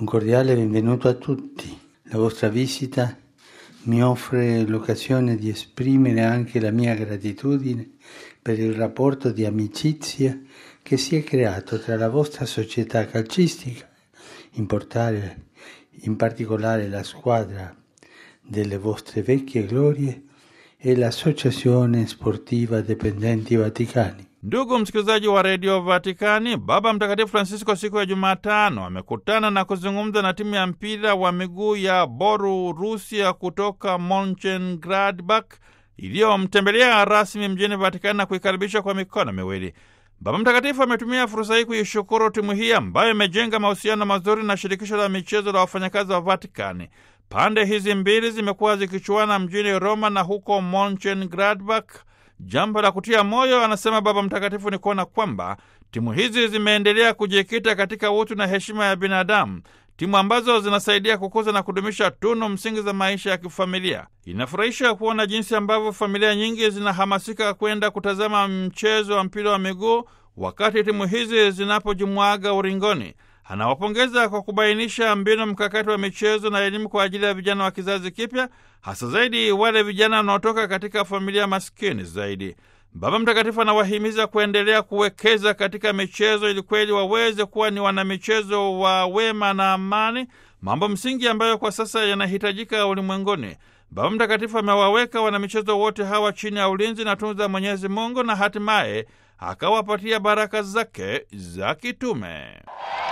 Un cordiale benvenuto a tutti. La vostra visita mi offre l'occasione di esprimere anche la mia gratitudine per il rapporto di amicizia che si è creato tra la vostra società calcistica, in, portare, in particolare la squadra delle vostre vecchie glorie e l'Associazione Sportiva Dipendenti Vaticani. Ndugu msikilizaji wa redio Vatikani, Baba Mtakatifu Francisco siku ya Jumatano amekutana na kuzungumza na timu ya mpira wa miguu ya Boru Rusia kutoka Monchengladbach iliyomtembelea rasmi mjini Vatikani na kuikaribisha kwa mikono miwili. Baba Mtakatifu ametumia fursa hii kuishukuru timu hii ambayo imejenga mahusiano mazuri na shirikisho la michezo la wafanyakazi wa Vatikani. Pande hizi mbili zimekuwa zikichuana mjini Roma na huko Monchengladbach. Jambo la kutia moyo, anasema Baba Mtakatifu, ni kuona kwamba timu hizi zimeendelea kujikita katika utu na heshima ya binadamu, timu ambazo zinasaidia kukuza na kudumisha tunu msingi za maisha ya kifamilia. Inafurahisha kuona jinsi ambavyo familia nyingi zinahamasika kwenda kutazama mchezo wa mpira wa miguu wakati timu hizi zinapojimwaga uringoni. Anawapongeza kwa kubainisha mbinu mkakati wa michezo na elimu kwa ajili ya vijana wa kizazi kipya, hasa zaidi wale vijana wanaotoka katika familia maskini zaidi. Baba Mtakatifu anawahimiza kuendelea kuwekeza katika michezo ili kweli waweze kuwa ni wanamichezo wa wema na amani, mambo msingi ambayo kwa sasa yanahitajika ulimwenguni. Baba Mtakatifu amewaweka wanamichezo wote hawa chini ya ulinzi na tunza Mwenyezi Mungu na hatimaye akawapatia baraka zake za kitume.